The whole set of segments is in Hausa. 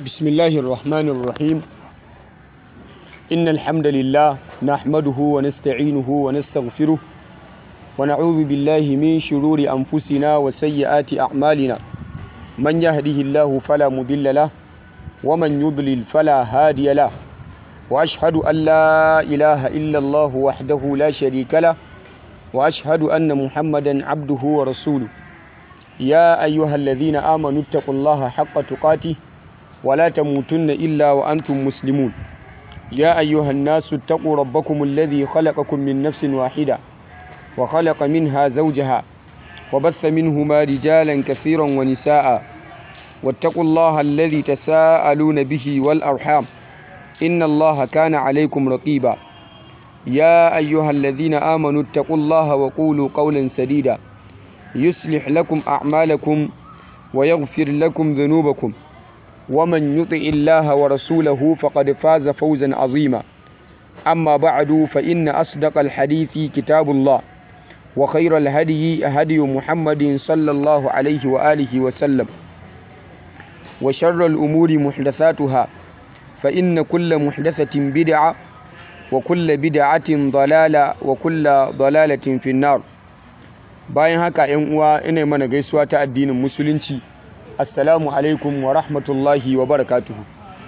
بسم الله الرحمن الرحيم إن الحمد لله نحمده ونستعينه ونستغفره ونعوذ بالله من شرور أنفسنا وسيئات أعمالنا من يهده الله فلا مضل له ومن يضلل فلا هادي له وأشهد أن لا إله إلا الله وحده لا شريك له وأشهد أن محمدا عبده ورسوله يا أيها الذين آمنوا اتقوا الله حق تقاته ولا تموتن إلا وأنتم مسلمون يا أيها الناس اتقوا ربكم الذي خلقكم من نفس واحدة وخلق منها زوجها وبث منهما رجالا كثيرا ونساء واتقوا الله الذي تساءلون به والأرحام إن الله كان عليكم رقيبا يا أيها الذين آمنوا اتقوا الله وقولوا قولا سديدا يصلح لكم أعمالكم ويغفر لكم ذنوبكم ومن يطع الله ورسوله فقد فاز فوزا عظيما أما بعد فإن أصدق الحديث كتاب الله وخير الهدي هدي محمد صلى الله عليه وآله وسلم وشر الأمور محدثاتها فإن كل محدثة بدعة وكل بدعة ضلالة وكل ضلالة في النار bayan haka yan uwa ina mana gaisuwa ta addinin musulunci assalamu alaikum wa rahmatullahi wa barakatuhu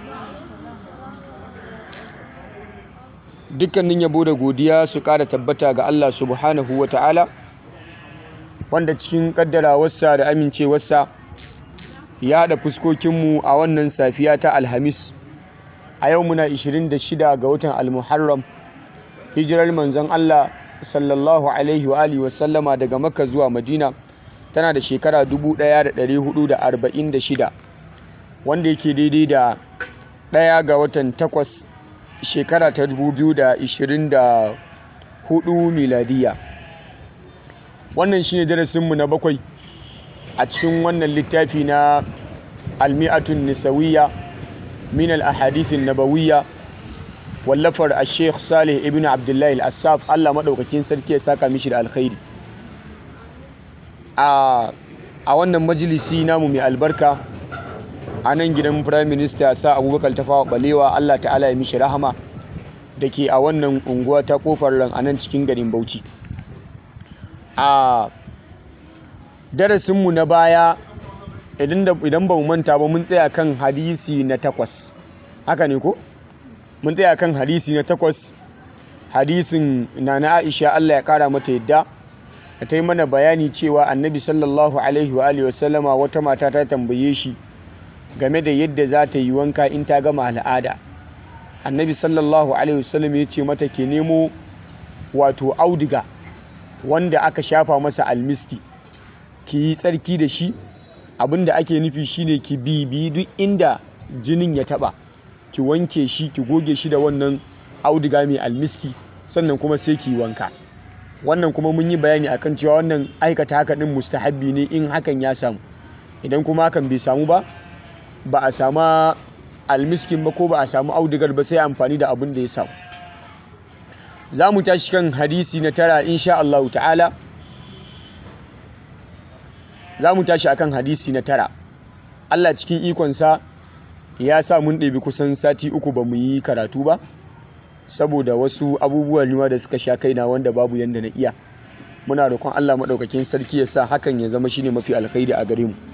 dukkanin yabo da godiya su ƙara tabbata ga Allah subhanahu wa ta'ala wanda cikin ƙaddarawarsa da amincewarsa ya haɗa fuskokinmu a wannan safiya ta alhamis a yau muna 26 ga watan almuharram hijirar manzon Allah sallallahu alaihi wa alihi wasallama daga makka zuwa madina tana da shekara 1446 wanda yake daidai da ɗaya ga watan takwas shekara ta 2024 miladiya wannan shine darasinmu na bakwai a cikin wannan littafi na almi'atun nisawiyya min al-ahadithin nabawiyya wallafar a sheikh salih ibn abdullahi al-assaf allah maɗaukakin sarki ya saka mishi da alkhairi a wannan majalisi namu mai albarka a nan gidan prime minister sa abubakar tafawa balewa allah ta'ala ya mishi rahama da ke a wannan unguwa ta kofar ran a nan cikin garin bauchi a darasinmu na baya idan ba mu manta ba mun tsaya kan hadisi na takwas haka ne ko? mun tsaya kan hadisi na takwas hadisin na na aisha Allah ya kara mata yadda da ta yi mana bayani cewa annabi sallallahu alaihi wa alihi wasallama wata mata ta tambaye shi game da yadda za ta yi wanka in ta gama al'ada annabi sallallahu alaihi wasallam ya ce mata ke nemo wato audiga wanda aka shafa masa almiski ki yi tsarki da shi abinda ake nufi shine ki bibi duk inda jinin ya taba ki wanke shi ki goge shi da wannan auduga mai almiski sannan kuma sai ki wanka wannan kuma mun yi bayani akan cewa wannan aikata haka din mustahabbi ne in hakan ya samu idan kuma hakan bai samu ba ba a samu almiskin ba ko ba a samu audugar ba sai amfani da abin da ya samu za mu tashi kan hadisi na tara insha Allah ta'ala za mu tashi akan hadisi na tara Allah cikin ikonsa ya sa mun ɗebi kusan sati uku ba mu yi karatu ba saboda wasu abubuwan nima da suka sha kaina wanda babu yadda na iya muna roƙon Allah maɗaukakin sarki ya sa hakan ya zama shine mafi alkhairi a gare mu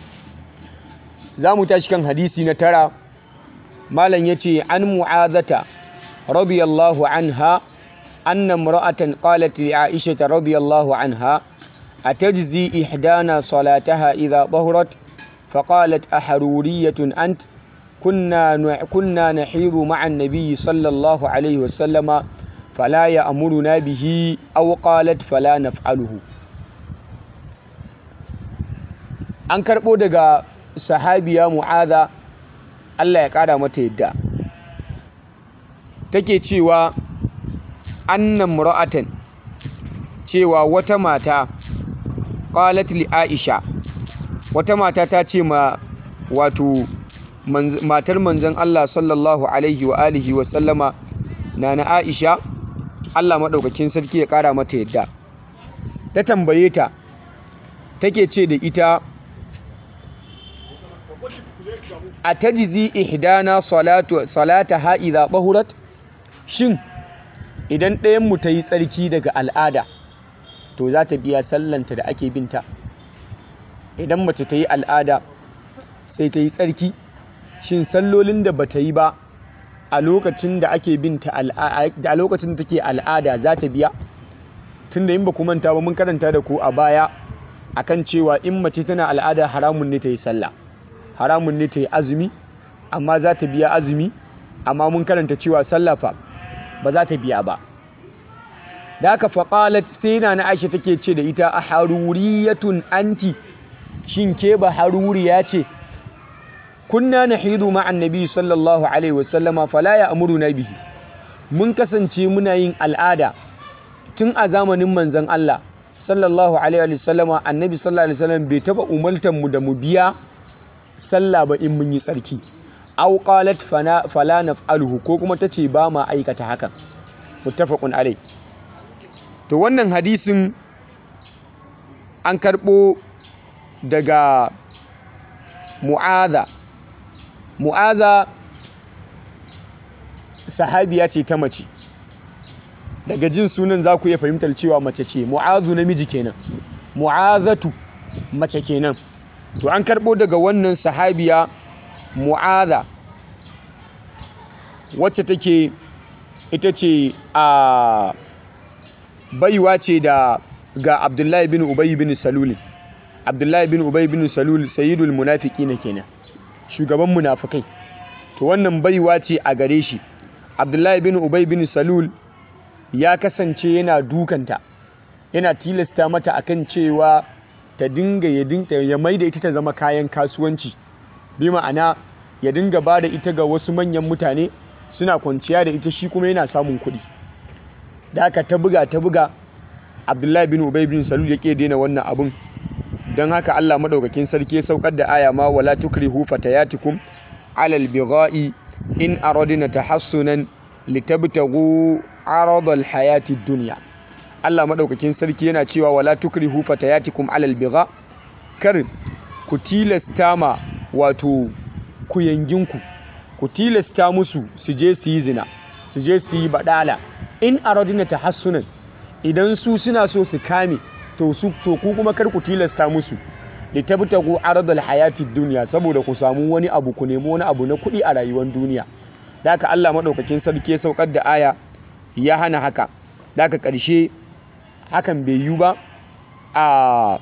za mu tashi kan hadisi na tara malam ya ce an mu'azata radiyallahu anha anna imra'atan qalat li aisha radiyallahu anha atajzi ihdana salataha idha tahurat فقالت أحرورية أنت كنا كنا نحيض مع النبي صلى الله عليه وسلم فلا يأمرنا به أو قالت فلا نفعله an karɓo daga sahabiya mu'aza Allah ya ƙara mata yadda take cewa annan mura'atan cewa wata mata qalat li aisha wata mata ta ce ma wato matar manzon Allah sallallahu alaihi wa alihi wa sallama na na Aisha Allah maɗaukakin sarki ya ƙara mata yadda ta tambaye ta take ce da ita atajizi ihdana salatu salataha idha bahurat shin idan ɗayan mu ta yi tsarki daga al'ada to za ta biya sallanta da ake binta idan mace ta yi al'ada sai ta yi tsarki shin sallolin da bata yi ba a lokacin da ake binta a lokacin da take al'ada za ta biya tunda in ba ku manta ba mun karanta da ku a baya akan cewa in mace tana al'ada haramun ne ta yi sallah haramun ne ta yi azumi amma za ta biya azumi amma mun karanta cewa sallah fa ba za ta biya ba da haka faƙalat sai na na aisha take ce da ita a haruriyatun anti shin ke ba haruriya ce kunna nahidu ma annabi sallallahu alaihi wasallama fala ya amuruna bihi mun kasance muna yin al'ada tun a zamanin manzon Allah sallallahu alaihi wasallama annabi sallallahu alaihi wasallam bai taba umartan mu da mu biya sallah ba in mun yi tsarki aw qalat fala naf'aluhu ko kuma tace ba ma aikata hakan muttafaqun alai to wannan hadisin an karbo daga mu'adha mu'aza sahabiya ce ta mace daga jin sunan za ku iya fahimtar cewa mace ce mu'azu namiji kenan mu'azatu mace kenan to an karɓo daga wannan sahabiya mu'aza wacce take ita ce a baiwa ce da ga abdullahi bin ubayi bin salul abdullahi bin ubayi bin salul sayyidul munafiki na kenan shugaban munafukai to wannan baiwa ce a gare shi abdullahi bin ubay bin salul ya kasance yana dukanta yana tilasta mata akan cewa ta dinga ya dinga ya maida ita ta zama kayan kasuwanci bi ma'ana ya dinga ba da ita ga wasu manyan mutane suna kwanciya da ita shi kuma yana samun kuɗi da haka ta buga ta buga abdullahi bin ubay bin salul ya ke daina wannan abun don haka Allah maɗaukakin sarki ya saukar da aya ma wala tukrihu fatayatikum alal bigha'i in aradna tahassunan litabtaghu aradal hayati dunya Allah maɗaukakin sarki yana cewa wala tukrihu fatayatikum alal bigha kar ku tilasta ma wato ku yanginku ku tilasta musu su je su yi zina su je su yi badala in aradna tahassunan idan su suna so su kame to su to ku kuma kar ku tilasta musu da tabtagu aradul hayati duniya saboda ku samu wani abu ku nemi wani abu na kuɗi a rayuwar duniya da haka Allah madaukakin sarki ya saukar da aya ya hana haka da haka ƙarshe hakan bai yi ba a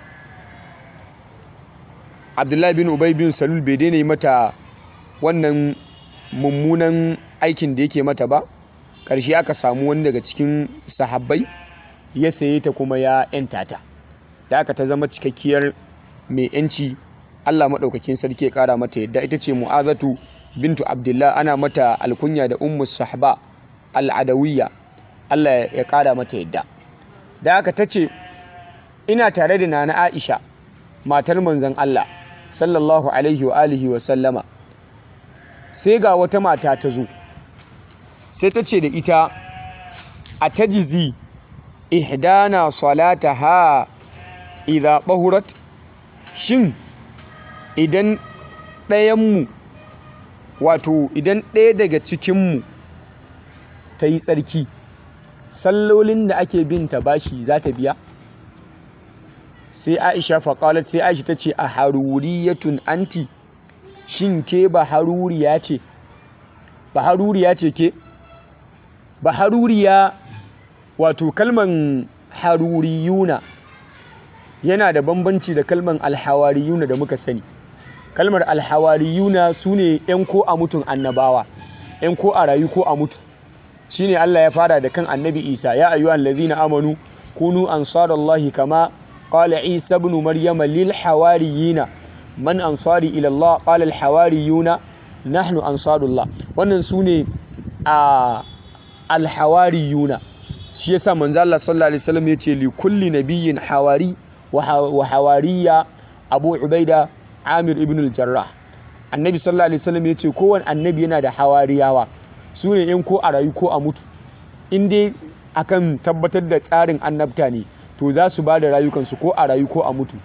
Abdullahi bin Ubay bin Salul bai daina yi mata wannan mummunan aikin da yake mata ba ƙarshe aka samu wani daga cikin sahabbai ya saye ta kuma ya ‘yanta ta da aka ta zama cikakkiyar mai ‘yanci Allah maɗaukakin sarki ya ƙara mata yadda ita ce mu'azatu bintu abdullah ana mata alkunya da ummu sahba al'adawiyya Allah ya ƙara mata yadda da aka ta ce ina tare da nana aisha matar manzon Allah sallallahu alaihi wa alihi wa sallama sai ga wata mata ta zo sai ta ce da ita a tajizi ihdana salataha idha bahurat shin idan ɗayanmu wato idan ɗaya daga cikinmu ta yi tsarki sallolin da ake bin ta bashi za ta biya sai aisha faƙalat sai aisha ta ce a haruriyatun anti shin ke ba haruriya ce ba haruriya ce ke ba haruriya wato kalman haruriyuna yana da bambanci da kalman alhawariyuna da muka sani kalmar alhawariyuna su ne 'yan ko a mutun annabawa 'yan ko a rayu ko a mutu shine Allah ya fara da kan annabi Isa ya ayyuhal ladzina amanu kunu ansarallahi kama qala Isa ibn Maryama lil hawariyina man ansari ila Allah qala al hawariyuna nahnu ansarullah wannan sune a al hawariyuna shi yasa manzo Allah sallallahu alaihi wasallam yace li kulli nabiyyin hawari wa hawariya Abu Ubaida Amir ibn al-Jarrah annabi sallallahu alaihi wasallam yace kowanne annabi yana da hawariyawa su ne in ko a rayu ko a mutu in dai akan tabbatar da tsarin annabta ne to za su ba da rayukansu ko a rayu ko a mutu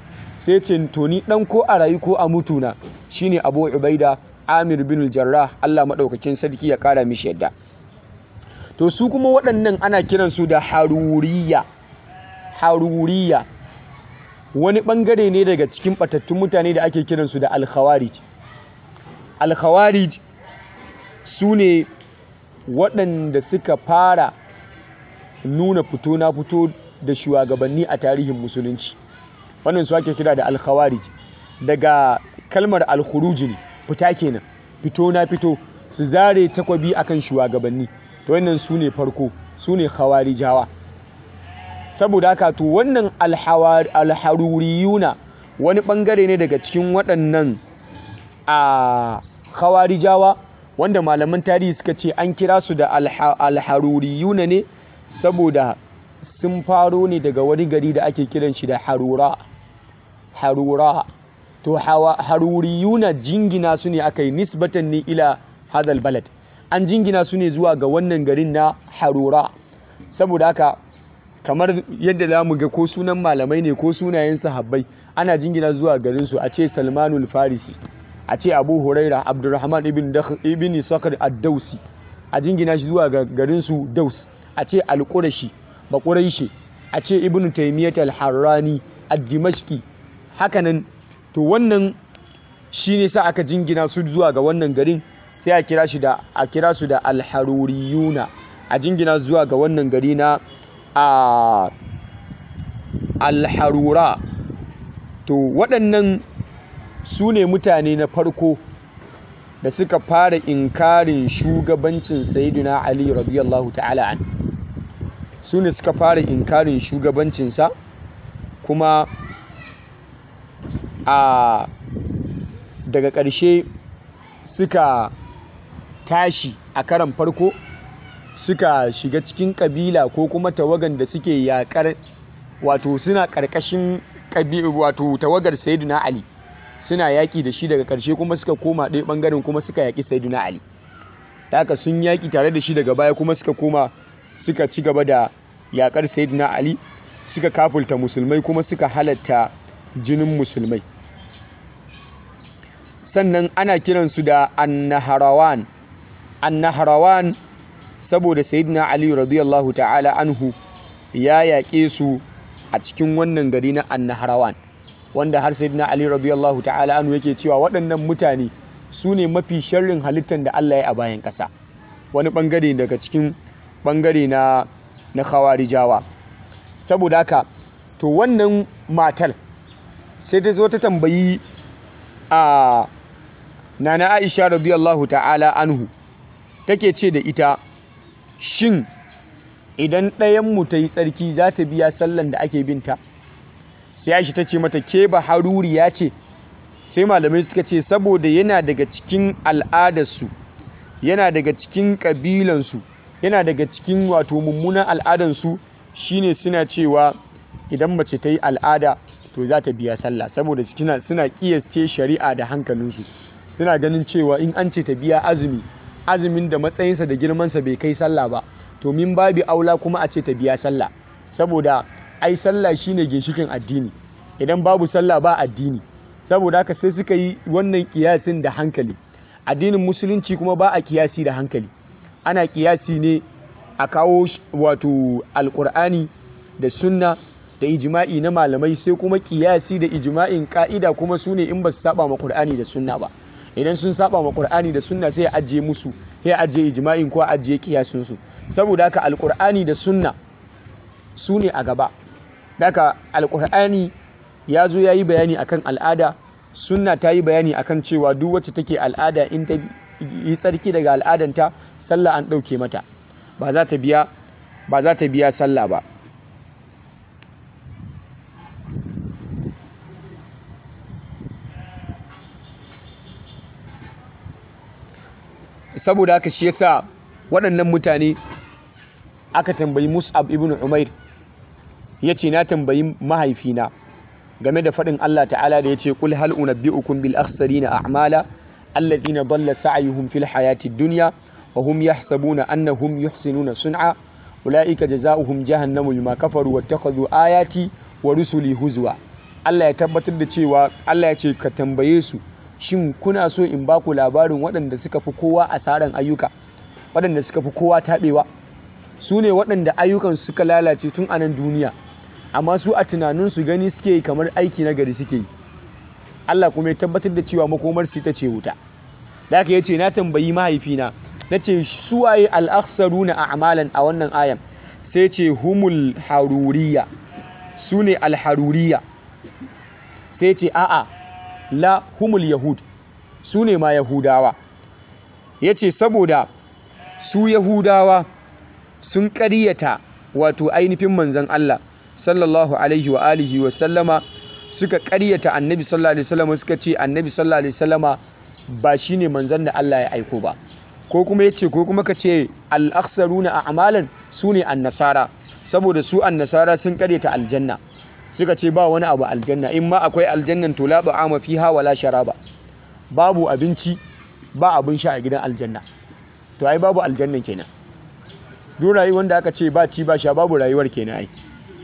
sai ce to ni dan ko a rayu ko a mutuna shine Abu Ubaida Amir bin Jarrah Allah madaukakin sarki ya kara mishi yadda to su kuma waɗannan ana kiransu da haruriya haruriya wani ɓangare ne daga cikin ɓatattun mutane da ake kiransu da alkhawarij alkhawarij su ne waɗanda suka fara nuna fito na fito da shugabanni a tarihin musulunci wannan su ake kira da alkhawarij daga kalmar alkhuruji ne fita kenan fito na fito su zare takwabi akan shugabanni to wannan su ne farko su ne khawarijawa saboda haka to wannan alharuriyuna wani bangare ne daga cikin waɗannan a khawarijawa wanda malaman tarihi suka ce an kira su da alharuriyuna ne saboda sun faro ne daga wani gari da ake kiran shi da harura harura to haruriyuna jingina su ne aka yi nisbatan ne ila hadal balad an jingina su ne zuwa ga wannan garin na harura saboda haka kamar yadda za mu ga ko sunan malamai ne ko sunayen sahabbai ana jingina zuwa garinsu a ce salmanul farisi a ce abu huraira abdurrahman ibn ibn sakar ad-dausi a jingina shi zuwa ga garinsu daus a ce al-qurashi bakuraishi a ce ibn taymiyyah al-harrani ad-dimashqi hakanan to wannan shine sa aka jingina su zuwa ga wannan garin sai a kira shi da a kira su da alharuriyuna a jingina zuwa ga wannan gari na a alharura to waɗannan su ne mutane na farko da suka fara inkarin shugabancin sayyidina ali radiyallahu ta'ala an su ne suka fara inkarin shugabancinsa kuma a daga ƙarshe suka tashi a karan farko suka shiga cikin kabila ko kuma tawagan da suke yakar wato suna karkashin wato tawagar sayyidina ali suna yaki da shi daga karshe kuma suka koma ɗaya ɓangaren kuma suka yaki sayyidina ali haka sun yaki tare da shi daga baya kuma suka koma suka ci gaba da yakar sayyidina ali suka kafulta musulmai kuma suka halatta jinin musulmai sannan ana kiransu da annaharawan annaharawan saboda sayyidina ali radiyallahu ta'ala anhu ya yaƙe su a cikin wannan gari na annaharawan wanda har sayyidina ali radiyallahu ta'ala anhu yake cewa waɗannan mutane su ne mafi sharrin halittar da Allah ya a bayan ƙasa wani ɓangare daga cikin ɓangare na na khawarijawa saboda haka to wannan matar sai ta zo ta tambayi a nana aisha radiyallahu ta'ala anhu take ce da ita shin idan ɗayanmu ta yi tsarki za ta biya sallan da ake binta sai aisha ta ce mata ke ba haruriya ce sai malamai suka ce saboda yana daga cikin al'adarsu yana daga cikin ƙabilansu yana daga cikin wato mummunan al'adansu shine suna cewa idan mace ta yi al'ada to za ta biya sallah saboda suna kiyasce shari'a da hankalinsu suna ganin cewa in an ce ta biya azumi azumin da matsayinsa da girmansa bai kai sallah ba to min babi aula kuma a ce ta biya sallah saboda ai sallah shine ginshikin addini idan babu sallah ba addini saboda haka sai suka yi wannan kiyasin da hankali addinin musulunci kuma ba a kiyasi da hankali ana kiyasi ne a kawo wato alkur'ani da sunna da ijma'i na malamai sai kuma kiyasi da ijma'in ka'ida kuma su ne in ba su saba ma qur'ani da sunna ba idan sun saba ma qur'ani da sunna sai a ajiye musu sai a ajiye ijma'in ko a ajiye kiyasin su saboda haka alkur'ani da sunna su ne a gaba daga alkur'ani ya zo ya yi bayani akan al'ada sunna ta yi bayani akan cewa duk wacce take al'ada in ta yi tsarki daga al'adanta sallah an ɗauke mata ba za ta biya ba za ta biya sallah ba saboda haka shi yasa waɗannan mutane aka tambayi Mus'ab ibn Umair yace na tambayi mahaifina game da faɗin Allah ta'ala da yace qul hal unabbi'ukum bil akhsarina a'mala alladhina dalla sa'yuhum fil hayati dunya wa hum yahsabuna annahum yuhsinuna sun'a ulaika jazaohum jahannamu bima kafaru wattakhadhu ayati wa rusuli huzwa Allah ya tabbatar da cewa Allah ya ce ka tambaye su shin kuna so in ba ku labarin waɗanda suka fi kowa asaran ayyuka waɗanda suka fi kowa taɓewa su ne waɗanda ayyukan suka lalace tun a nan duniya amma su a tunaninsu gani suke yi kamar aiki na gari suke yi Allah kuma ya tabbatar da cewa makomar su ita ce wuta da aka yace na tambayi mahaifina na ce suwaye al'aksaru na a'malan a wannan ayan sai ce humul haruriya su ne alharuriya sai ce a'a la humul yahud su ne ma yahudawa ya ce saboda su yahudawa sun ƙaryata wato ainihin manzan Allah sallallahu alaihi wa alihi wa sallama suka ƙaryata annabi sallallahu alaihi wasallama suka ce annabi sallallahu alaihi wasallama ba shine manzan da Allah ya aiko ba ko kuma yace ko kuma kace al-akhsaruna a'malan sune annasara saboda su annasara sun ƙaryata aljanna suka ce ba wani abu aljanna in ma akwai aljannan to la ba'ama fiha wala sharaba babu abinci ba abin sha a gidan aljanna to ai babu aljannan kenan duk rayuwar da aka ce ba ci ba sha babu rayuwar kenan ai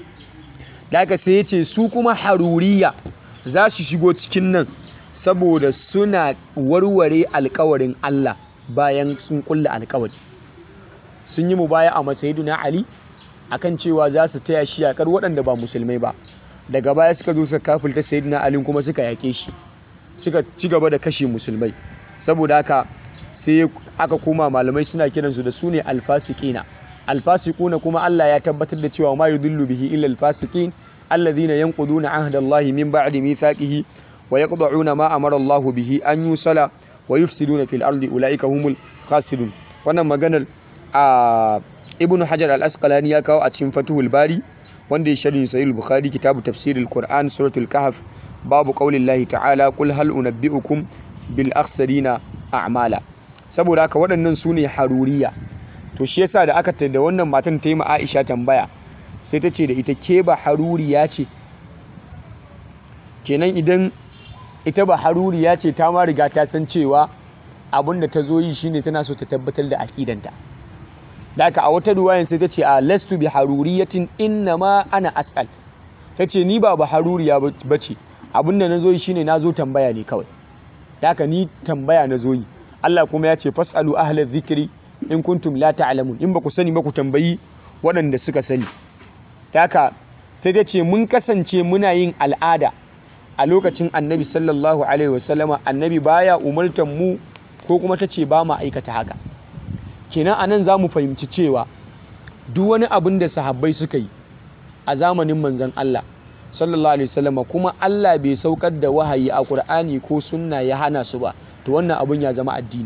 da aka sai ya ce su kuma haruriya za su shigo cikin nan saboda suna warware alkawarin Allah bayan sun kulla alkawari sun yi mubaya a masayiduna Ali akan cewa za su taya shi yakar waɗanda ba musulmai ba daga baya suka zo suka kafulta sayyidina Ali kuma suka yake shi suka ci gaba da kashe musulmai saboda haka sai aka koma malamai suna kiransu da su ne alfasikina alfasikuna kuma Allah ya tabbatar da cewa ma yudillu bihi illa alfasikin alladhina yanquduna ahda Allah min ba'di mithaqihi wa yaqda'una ma amara Allah bihi an yusala wa yufsiduna fil ardi ulaika humul khasirun wannan maganar a ibnu hajar al-asqalani ya kawo a cikin fatuhul bari wanda ya sharhi sahih al-bukhari kitabu tafsirul qur'an suratul kahf babu qaulillahi ta'ala qul hal unabbi'ukum bil akhsarina a'mala saboda haka waɗannan su ne haruriya to shi yasa da aka da wannan matan ta yi ma Aisha tambaya sai ta ce da ita ke ba haruriya ce kenan idan ita ba haruriya ce ta ma riga ta san cewa abin da ta zo yi shine tana so ta tabbatar da akidanta da haka a wata ruwayan sai ta ce a lastu bi haruriyatin inna ma ana as'al ta ce ni ba ba haruriya ba ce abin da na zo yi shine na zo tambaya ne kawai da haka ni tambaya na zo yi Allah kuma ya ce fasalu ahlal zikri in kuntum la ta'lamun in ba ku sani ba ku tambayi waɗanda suka sani haka sai ta ce mun kasance muna yin al'ada a lokacin annabi sallallahu alaihi wasallama annabi baya umartan mu ko kuma ta ce ba ma aikata haka kenan anan za mu fahimci cewa duk wani abin da sahabbai suka yi a zamanin manzon Allah sallallahu alaihi wasallama kuma Allah bai saukar da wahayi a Qur'ani ko sunna ya hana su ba to wannan abun ya zama addini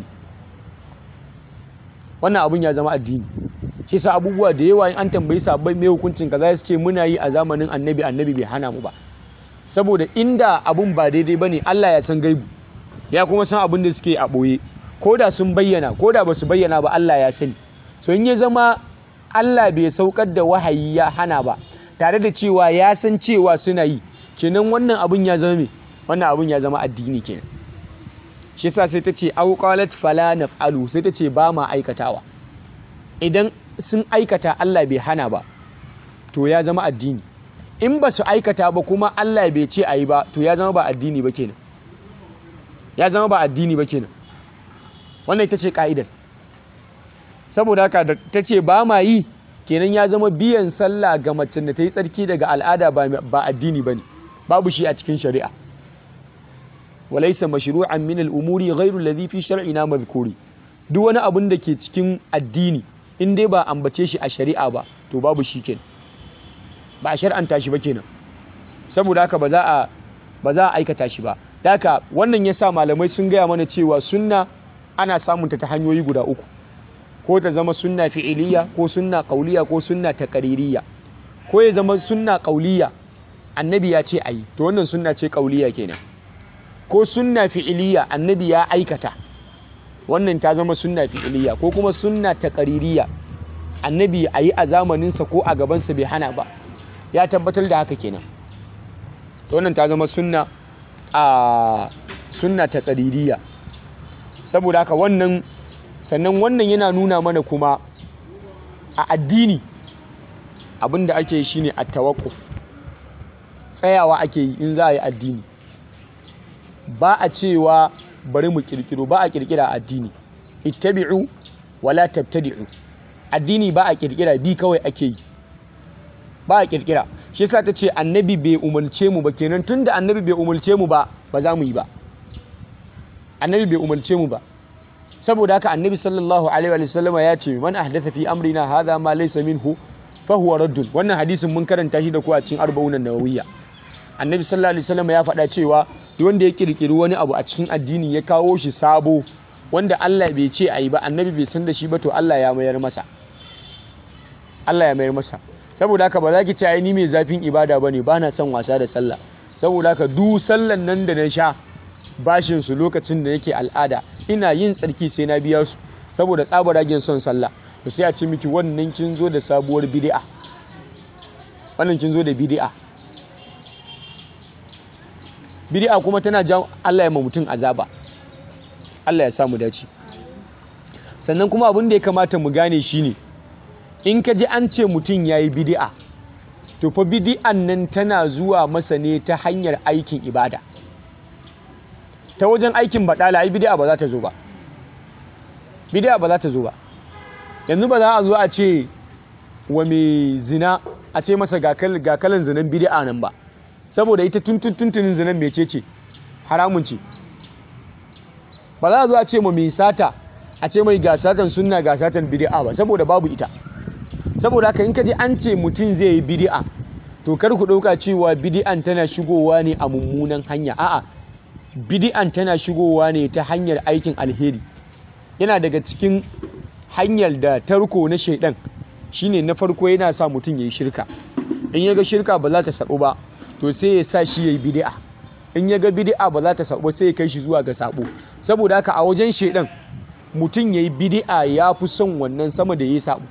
wannan abun ya zama addini shi sa abubuwa da yawa in an tambayi sabbai mai hukuncin kaza su ce muna yi a zamanin annabi annabi bai hana mu ba saboda inda abun ba daidai bane Allah ya san gaibu ya kuma san abin da suke a boye ko da sun bayyana ko da basu bayyana ba Allah ya sani so in ya zama Allah bai saukar da wahayi ya hana ba tare da cewa ya san cewa suna yi kenan wannan abun ya zama me wannan abun ya zama addini kenan shi yasa sai ta ce au qalat fala naf'alu sai ta ce ba ma aikatawa idan sun aikata Allah bai hana ba to ya zama addini in ba su aikata ba kuma Allah bai ce ayi ba to ya zama ba addini ba kenan ya zama ba addini ba kenan wannan ita ce ka'idar saboda haka da ta ce ba ma yi kenan ya zama biyan sallah ga macen da ta yi tsarki daga al'ada ba addini ba ne babu shi a cikin shari'a walaisa mashru'an min al'umuri ghairu alladhi fi shar'ina madhkuri duk wani abun da ke cikin addini in dai ba ambace shi a shari'a ba to babu shi kenan ba a shar'anta shi ba kenan saboda haka ba za a ba za a aikata shi ba haka wannan yasa malamai sun gaya mana cewa sunna ana samun ta ta hanyoyi guda uku ko ta zama sunna fi'iliya ko sunna qauliya ko sunna taqririyya ko ya zama sunna qauliya annabi ya ce ayi to wannan sunna ce qauliya kenan ko sunna fi'iliya annabi ya aikata wannan ta zama sunna fi'iliya ko kuma sunna taqririyya annabi ayi a zamaninsa ko a gabansa bai hana ba ya tabbatar da haka kenan to wannan ta zama sunna a sunna taqririyya saboda haka wannan sannan wannan yana nuna mana kuma a addini abinda ake shine at-tawaqquf tsayawa ake yi in za a yi addini ba a cewa bari mu kirkiro ba a kirkira addini ittabi'u wala tabtadi'u addini ba a kirkira bi kawai ake yi ba a kirkira shi yasa ta ce annabi bai umarce mu ba kenan tunda annabi bai umarce mu ba ba za mu yi ba annabi bai umarce mu ba saboda haka annabi sallallahu alaihi wa sallama ya ce man ahdatha fi amrina hadha ma laysa minhu fa huwa raddun wannan hadisin mun karanta shi da ku a cikin arba'unan nawawiyya annabi sallallahu alaihi wasallam ya faɗa cewa duk wanda ya kirkiri wani abu a cikin addini ya kawo shi sabo wanda Allah bai ce ayi ba annabi bai san da shi ba to Allah ya mayar masa Allah ya mayar masa saboda haka ba za ki ce ai ni mai zafin ibada bane ba na son wasa da sallah saboda haka duk sallan nan da na sha bashin su lokacin da yake al'ada ina yin tsarki sai na biya su saboda tsabaragen son sallah to sai a ce miki wannan kin zo da sabuwar bid'a wannan kin zo da bid'a bid'a kuma tana jan Allah ya ma mutum azaba Allah ya sa mu dace sannan kuma abin da ya kamata mu gane shine in ka ji an ce mutum yayi bid'a to fa bid'an nan tana zuwa masa ne ta hanyar aikin ibada ta wajen aikin baɗala ai bid'a ba za ta zo ba bid'a ba za ta zo ba yanzu ba za a zo a ce wa mai zina a ce masa ga kalan zinan bid'a nan ba saboda ita tuntunin zinan mece ce haramun ce ba za a zo a ce ma mai sata a ce mai ga satan sunna ga satan bid'a ba saboda babu ita saboda haka in ka ji an ce mutum zai yi bid'a to kar ku ɗauka cewa bid'an tana shigowa ne a mummunan hanya a'a bid'an tana shigowa ne ta hanyar aikin alheri yana daga cikin hanyar da tarko na shaidan shine na farko yana sa mutum yayi shirka in ya ga shirka ba za ta sabu ba to sai ya sa shi yayi bid'a in ya ga bid'a ba za ta sabu sai ya kai shi zuwa ga sabo saboda haka a wajen shaidan mutum yayi bid'a ya fi son wannan sama da yayi sabo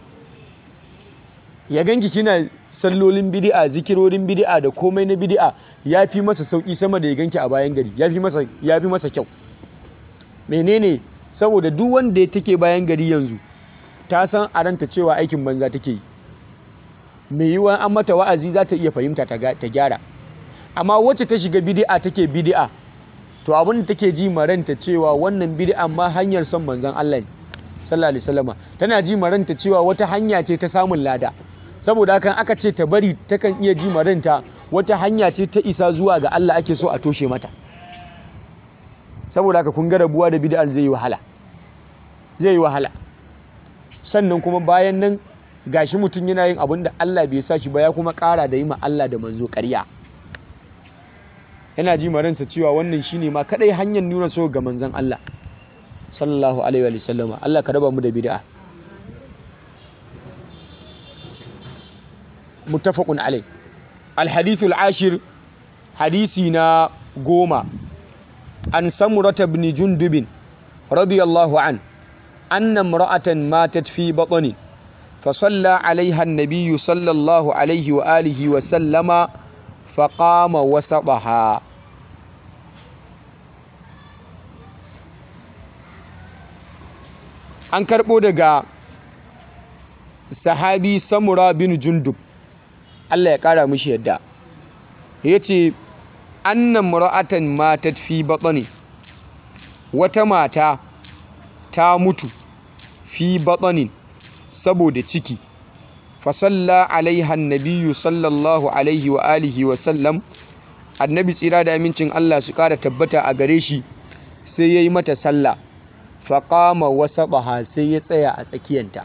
ya ganki kina sallolin bid'a zikirorin bid'a da komai na bid'a ya fi masa sauki sama da ya ganki a bayan gari ya fi masa ya fi masa kyau menene saboda duk wanda ya take bayan gari yanzu ta san a ranta cewa aikin banza take yi mai yiwuwa an mata wa'azi za ta iya fahimta ta gyara amma wacce ta shiga bid'a take bid'a to abin da take ji maranta cewa wannan bid'a ma hanyar son manzon Allah ne sallallahu alaihi wasallama tana ji maranta cewa wata hanya ce ta samun lada saboda hakan aka ce ta bari takan iya ji maranta wata hanya ce ta isa zuwa ga Allah ake so a toshe mata saboda haka kun ga rabuwa da bid'ar zai yi wahala zai yi wahala sannan kuma bayan nan gashi mutum yana yin abin da Allah bai sa shi ba ya kuma ƙara da yi ma Allah da manzo ƙarya yana ji maransa cewa wannan shine ma kadai hanyar nuna so ga manzon Allah sallallahu alaihi wa sallama Allah ka raba mu da bid'a muttafaqun alai الحديث العاشر حديثنا قوما عن سمرة بن جندب رضي الله عنه أن امرأة ماتت في بطن فصلى عليها النبي صلى الله عليه وآله وسلم فقام وسطها an karɓo daga sahabi samura bin jundub Allah ya ƙara mishi yadda ya ce annan mura'atan matat fi batsani wata mata ta mutu fi batsanin saboda ciki fasalla alaiha nabiyu sallallahu alaihi wa alihi wa sallam annabi tsira da amincin Allah su ƙara tabbata a gare shi sai ya yi mata sallah faƙama wasa sai ya tsaya a tsakiyanta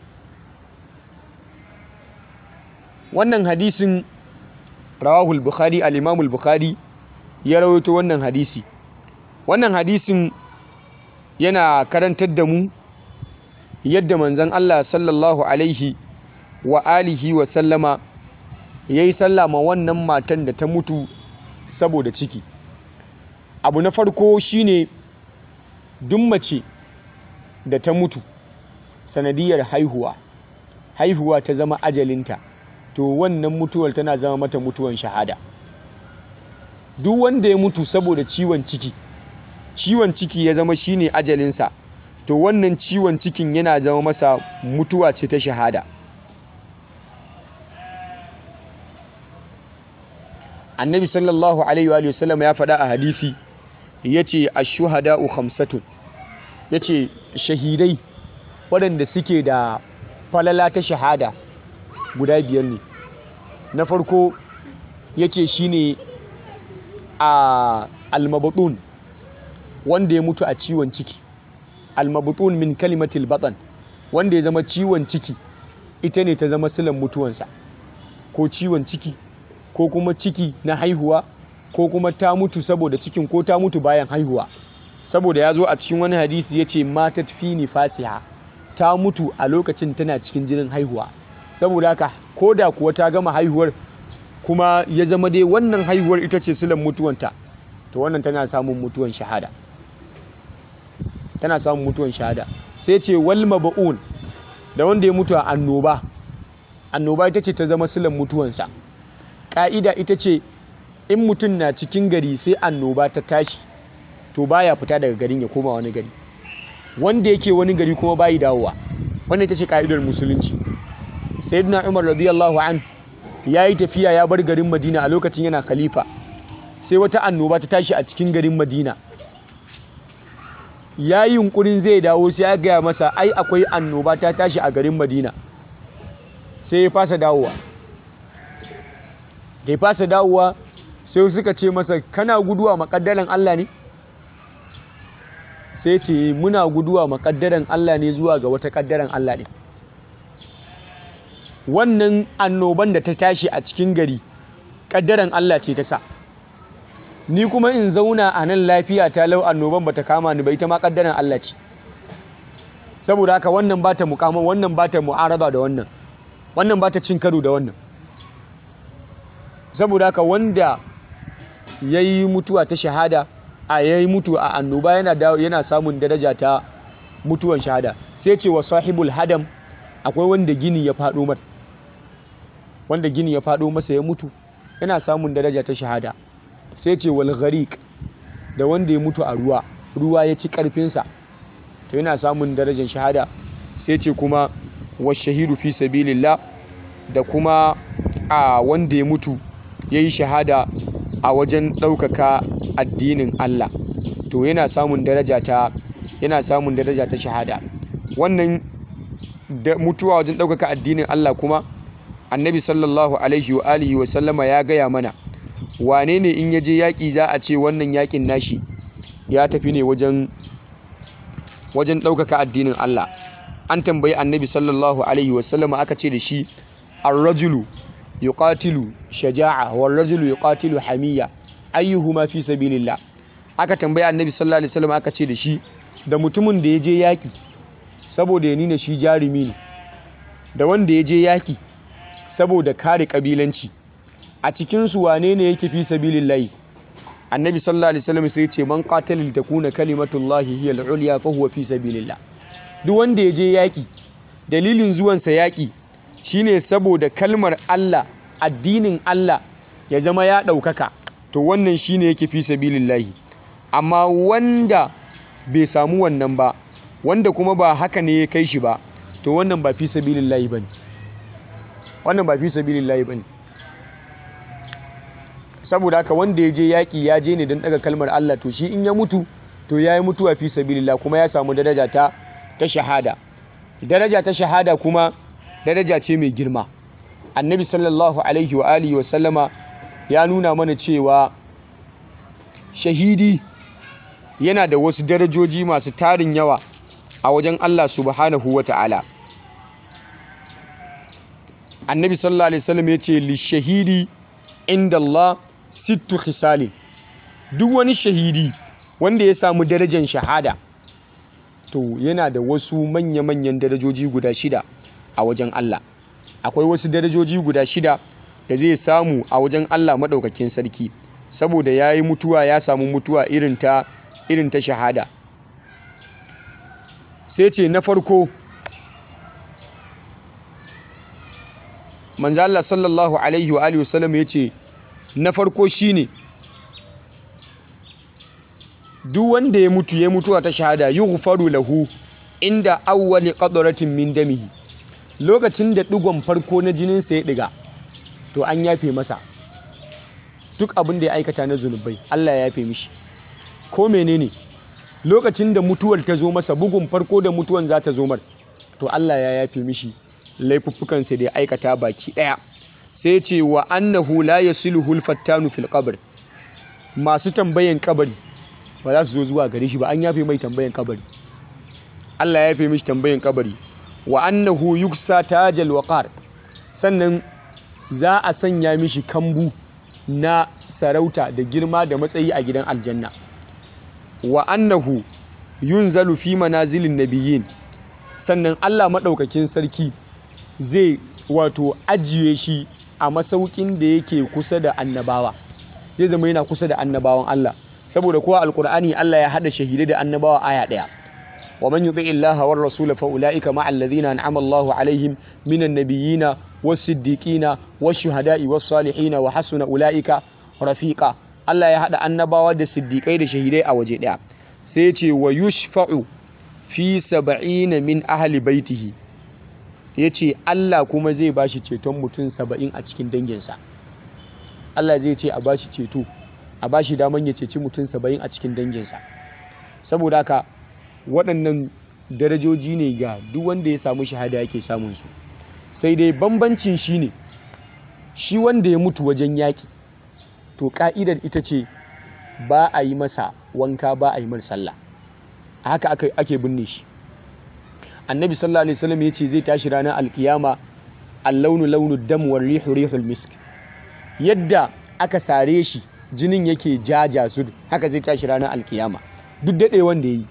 wannan hadisin rawahul bukhari al-imamul bukhari ya rawaito wannan hadisi wannan hadisin yana karantar da mu yadda manzon Allah sallallahu alaihi wa alihi wa sallama yayi sallama wannan matan da ta mutu saboda ciki abu na farko shine duk mace da ta mutu sanadiyar haihuwa haihuwa ta zama ajalinta to wannan mutuwar tana zama mata mutuwan shahada duk wanda ya mutu saboda ciwon ciki ciwon ciki ya zama shine ajalinsa to wannan ciwon cikin yana zama masa mutuwa ce ta shahada annabi sallallahu alaihi wa sallam ya faɗa a hadisi yace ash-shuhada'u khamsatun yace shahidai waɗanda suke da falala ta shahada guda biyar ne na farko yace shine a almabutun wanda ya mutu a ciwon ciki almabutun min kalimatil batan wanda ya zama ciwon ciki ita ne ta zama silan mutuwansa ko ciwon ciki ko kuma ciki na haihuwa ko kuma ta mutu saboda cikin ko ta mutu bayan haihuwa saboda ya zo a cikin wani hadisi ya ce matat fi nifasiha ta mutu a lokacin tana cikin jinin haihuwa saboda haka ko da kuwa ta gama haihuwar kuma ya zama dai wannan haihuwar ita ce silan mutuwanta to wannan tana samun mutuwan shahada tana samun mutuwan shahada sai ce wal mab'un da wanda ya mutu a annoba annoba ita ce ta zama silan mutuwansa ƙa'ida ita ce in mutum na cikin gari sai annoba ta tashi to baya fita daga garin ya koma wani gari wanda yake wani gari kuma bayi dawowa wannan ita ce ƙa'idar musulunci sayyidina umar radiyallahu an ya yi tafiya ya bar garin madina a lokacin yana khalifa sai wata annoba ta tashi a cikin garin madina ya yi yunkurin zai dawo sai ya gaya masa ai akwai annoba ta tashi a garin madina sai ya fasa dawowa da ya fasa dawowa sai suka ce masa kana guduwa makaddaran Allah ne sai ce muna guduwa makaddaran Allah ne zuwa ga wata kaddaran Allah ne wannan annoban da ta tashi a cikin gari kaddaran Allah ce ta sa ni kuma in zauna a nan lafiya ta lau annoban bata kama ni ba ita ma kaddaran Allah ce saboda haka wannan bata mukama wannan bata mu'araba da wannan wannan bata cin karo da wannan saboda haka wanda yayi mutuwa ta shahada a yayi mutu a annoba yana yana samun daraja ta mutuwan shahada sai ce wa sahibul hadam akwai wanda gini ya faɗo mata wanda gini ya faɗo masa ya mutu yana samun daraja ta shahada sai ce wal ghariq da wanda ya mutu a ruwa ruwa ya ci karfinsa to yana samun darajar shahada sai ce kuma wa shahidu fi sabilillah da kuma a wanda ya mutu ya yi shahada a wajen ɗaukaka addinin Allah to yana samun daraja ta yana samun daraja ta shahada wannan da mutuwa wajen ɗaukaka addinin Allah kuma annabi sallallahu alaihi wa alihi wa sallama ya gaya mana wane ne in yaje yaƙi za a ce wannan yaƙin nashi ya tafi ne wajen wajen ɗaukaka addinin Allah an tambayi annabi sallallahu alaihi wa sallama aka ce da shi ar-rajulu yuqatilu shaja'a war rajulu yuqatilu hamiya ayyuhuma fi sabilillah aka tambayi annabi sallallahu alaihi wasallam aka ce da shi da mutumin da ya je yaƙi saboda ya nuna shi jarumi ne da wanda ya je yaƙi saboda kare kabilanci a cikinsu wane ne yake fi sabilillahi annabi sallallahu alaihi wasallam sai ce man qatala li takuna kalimatullahi hiya al-ulya fa huwa fi sabilillah duk wanda ya je yaƙi dalilin zuwansa yaƙi shine saboda kalmar Allah addinin Allah ya zama ya ɗaukaka to wannan shine yake fi sabilillahi amma wanda bai samu wannan ba wanda kuma ba haka ne ya kai shi ba to wannan ba fi sabilillahi bane wannan ba fi sabilillahi bane saboda haka wanda ya je yaƙi ya je ne don ɗaga kalmar Allah to shi in ya mutu to ya yi mutuwa fi sabilillah kuma ya samu daraja ta ta shahada daraja ta shahada kuma daraja ce mai girma annabi sallallahu alaihi wa alihi wa sallama ya nuna mana cewa shahidi yana da wasu darajoji masu tarin yawa a wajen Allah subhanahu wa ta'ala annabi sallallahu alaihi wasallam ya ce lishahidi inda Allah sittu khisali duk wani shahidi wanda ya samu darajar shahada to yana da wasu manya-manyan darajoji guda shida a wajen Allah akwai wasu darajoji guda shida da zai samu a wajen Allah maɗaukakin sarki saboda ya yi mutuwa ya samu mutuwa irin ta irin ta shahada sai ce na farko manzo Allah sallallahu alaihi wa alihi wasallam ya ce na farko shine duk wanda ya mutu ya mutuwa ta shahada yughfaru lahu inda awwali qadratin min damihi lokacin da digon farko na jininsa ya diga to an yafe masa duk abin da ya aikata na zunubai Allah ya yafe mishi ko menene lokacin da mutuwar ta zo masa bugun farko da mutuwan za ta zo mar to Allah ya yafe mishi laifuffukansa da ya aikata baki ɗaya sai ce wa annahu la yasiluhu al-fattanu fil qabr masu tambayan kabari ba za su zo zuwa gare shi ba an yafe mai tambayan kabari Allah ya yafe mishi tambayan kabari wa annahu yuksa tajal waqar sannan za a sanya mishi kambu na sarauta da girma da matsayi a gidan aljanna wa annahu yunzalu fi manazilin nabiyyin sannan Allah maɗaukakin sarki zai wato ajiye shi a masaukin da yake kusa da annabawa zai zama yana kusa da annabawan Allah saboda kowa alkur'ani Allah ya hada shahidai da annabawa aya ɗaya wa man yuti illaha war rasula fa ulaika ma alladhina an'ama Allahu alaihim minan nabiyina was siddiqina was shuhada'i was salihina wa hasuna ulaika rafiqa Allah ya hada annabawa da siddiqai da shahidai a waje ɗaya sai ya ce wa yushfa'u fi saba'ina min ahli baitihi ya ce Allah kuma zai ba shi ceton mutum saba'in a cikin danginsa Allah zai ce a ba shi ceto a ba shi daman ya ceci mutum saba'in a cikin danginsa saboda haka waɗannan darajoji ne ga duk wanda ya samu shahada yake samunsu sai dai bambancin shi ne shi wanda ya mutu wajen yaƙi to ƙa'idar ita ce ba a yi masa wanka ba a yi mar sallah a haka ake binne shi annabi sallallahu alaihi wasallam ya ce zai tashi ranar alkiyama allaunu launu dam war rihu rihul misk yadda aka sare shi jinin yake jaja su haka zai tashi ranar alkiyama duk daɗe wanda ya yi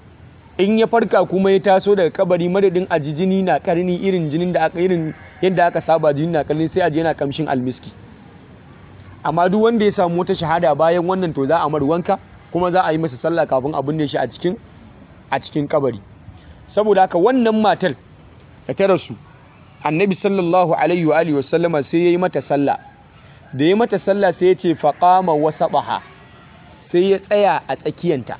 in ya farka kuma ya taso daga kabari madadin a ji jini na karni irin jinin da aka irin yadda aka saba jini na karni sai a je yana kamshin almiski amma duk wanda ya samu wata shahada bayan wannan to za a mar wanka kuma za a yi masa sallah kafin a binne shi a cikin a cikin kabari saboda haka wannan matar da ta rasu annabi sallallahu alaihi wa alihi wasallama sai yayi mata sallah da yayi mata sallah sai ya ce faqama wasabaha sai ya tsaya a tsakiyanta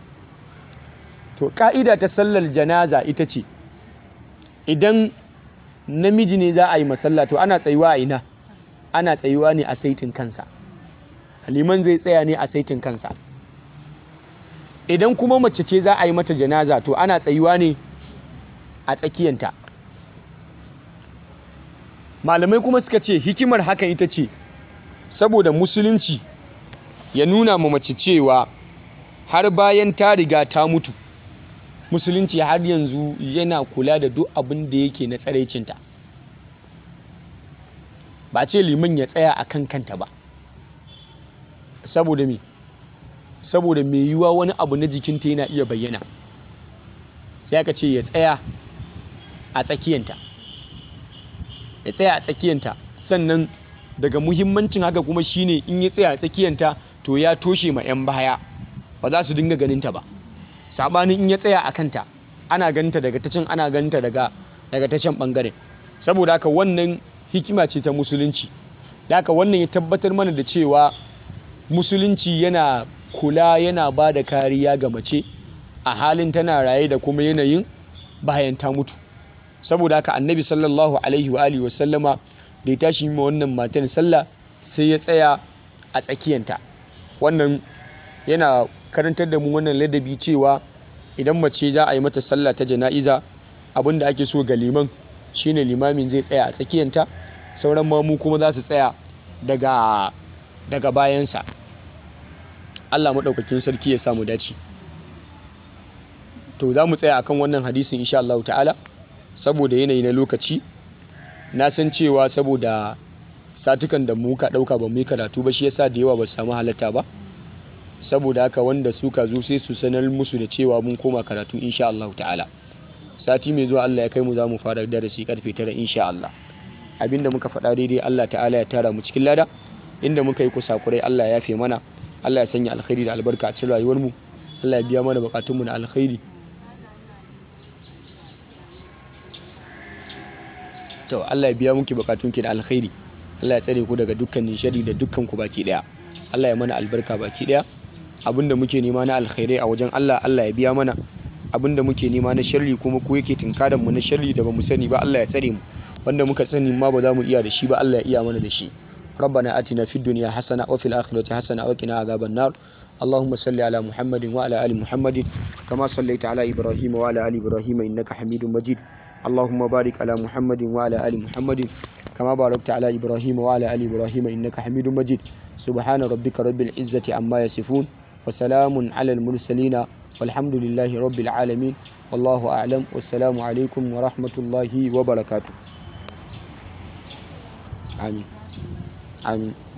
to ka'ida ta sallar janaza ita ce idan namiji ne za a yi masalla to ana tsayuwa a ina ana tsayuwa ne a saitin kansa liman zai tsaya ne a saitin kansa idan kuma mace ce za a yi mata janaza to ana tsayuwa ne a tsakiyanta malamai kuma suka ce hikimar hakan ita ce saboda musulunci ya nuna ma mace cewa har bayan ta riga ta mutu musulunci har yanzu yana kula da duk abin da yake na tsaraicinta ba ce liman ya tsaya a kan kanta ba saboda me saboda mai yiwuwa wani abu na jikinta yana iya bayyana sai aka ce ya tsaya a tsakiyanta ya tsaya a tsakiyanta sannan daga muhimmancin haka kuma shine in ya tsaya a tsakiyanta to ya toshe ma 'yan baya ba za su dinga ganinta ba sabanin in ya tsaya a kanta ana ganinta daga ta can ana ganinta daga daga ta can bangaren saboda haka wannan hikima ce ta musulunci da haka wannan ya tabbatar mana da cewa musulunci yana kula yana ba da kariya ga mace a halin tana raye da kuma yanayin bayan ta mutu saboda haka annabi sallallahu alaihi wa alihi wasallama da ya tashi ma wannan matan sallah sai ya tsaya a tsakiyanta wannan yana karantar da mu wannan ladabi cewa idan mace za a yi mata sallah ta jana'iza abin da ake so ga liman shine limamin zai tsaya a tsakiyanta sauran mamu kuma za su tsaya daga daga bayansa Allah maɗaukakin sarki ya samu dace to za mu tsaya akan wannan hadisin insha Allah ta'ala saboda yanayi na lokaci na san cewa saboda satukan da muka ɗauka ba mu yi karatu ba shi yasa da yawa ba su samu halatta ba saboda haka wanda suka zo sai su sanar musu da cewa mun koma karatu insha Allah ta'ala sati mai zuwa Allah ya kai mu za mu fara darasi karfe tara insha Allah abinda muka faɗa daidai Allah ta'ala ya tara mu cikin lada inda muka yi kusakurai Allah ya yafe mana Allah ya sanya alkhairi da albarka a cikin rayuwar mu Allah ya biya mana bukatun mu na alkhairi to Allah ya biya muki bukatun ki da alkhairi Allah ya tsare ku daga dukkanin shari da dukkan ku baki daya Allah ya mana albarka baki daya abinda muke nema na alkhairai a wajen Allah Allah ya biya mana abinda muke nema na sharri kuma ku yake tinkaran mu na sharri da bamu sani ba Allah ya tsare mu wanda muka sani ma ba za mu iya da shi ba Allah ya iya mana da shi ربنا آتنا في الدنيا حسنة وفي الآخرة حسنة وقنا عذاب النار اللهم صل على محمد وعلى آل محمد كما صليت على إبراهيم وعلى آل إبراهيم إنك حميد مجيد اللهم بارك على محمد وعلى آل محمد كما باركت على إبراهيم وعلى آل إبراهيم إنك حميد مجيد سبحان ربك رب العزة عما يصفون وسلام على المرسلين والحمد لله رب العالمين والله أعلم والسلام عليكم ورحمة الله وبركاته آمين آمين